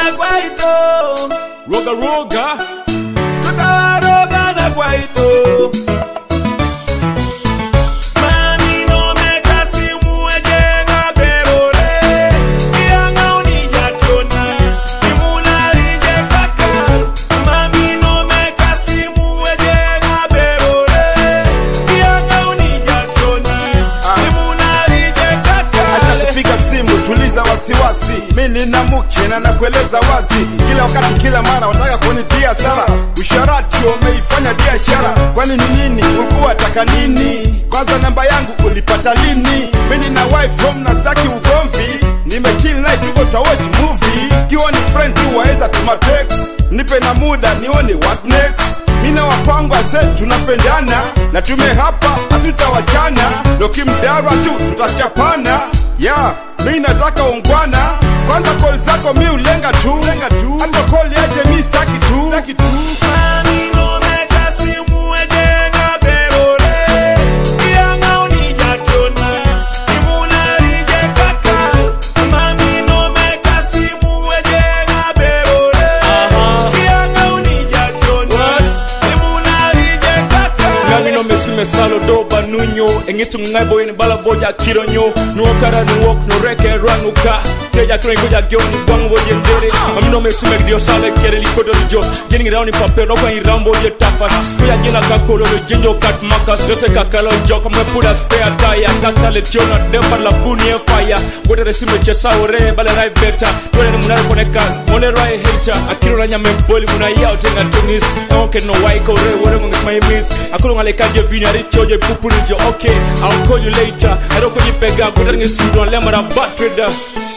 na kwaito roga roga tutawaroga na kwaito Mani no me casi muejenga perore Ianga unija chonis Imuna rije kaka Mami no me casi muejenga perore Ianga unija chonis Imuna rije kaka Acha kupiga simu, tuliza wasiwasi. Mi nina mke na nakueleza wazi, kila wakati, kila mara wataka kunitia sara. Usharati umeifanya biashara, kwani ni nini? Ulikuwa taka nini? Kwanza namba yangu ulipata lini? Mi nina wife home na staki ugomvi, nimechill night tuko tawatch movie. Kiwa ni friend tu waeza tuma text, nipe na muda nione what next. Mina wapango ase tunapendana na tume hapa hatutawachana, dokimdarwa tu tutachapana. Ya, mi nataka ungwana, kwanza call zako mi ulenga tu, hata call yaje mi staki tu, staki tu. Mami no me casi muejenga perore Ianga unija chonis Imuna rije kaka Mami no me casi muejenga perore Aha. Ianga unija chonis Imuna rije kaka Ngangi no mesi mesalo do banunyo Engistu ngai boy ni bala boja kironyo Nuokara nuok no reke ranguka Teja kren goja gioni bwangu boje ndere Mami no mesi megdio sale kere likodo lijo Jeni rauni pape no kwa irambo je tafa Kuya jina kakolo lo jinjo kat makas Yose kakalo joka mwe pura spare tire Kasta le tiona dempa la funi e fire Wote resime chesa ore bala rai beta Tuwane ni munare koneka Mone rai hater Akiro na nyame boli muna yao tenga tunis Ewoke no waiko re Wore mungis my miss Akulu ngale kaje vini ari choje pupu nijo Okay I'll call you later Ero kujipega Kutari ngisi ndo lemara bad trader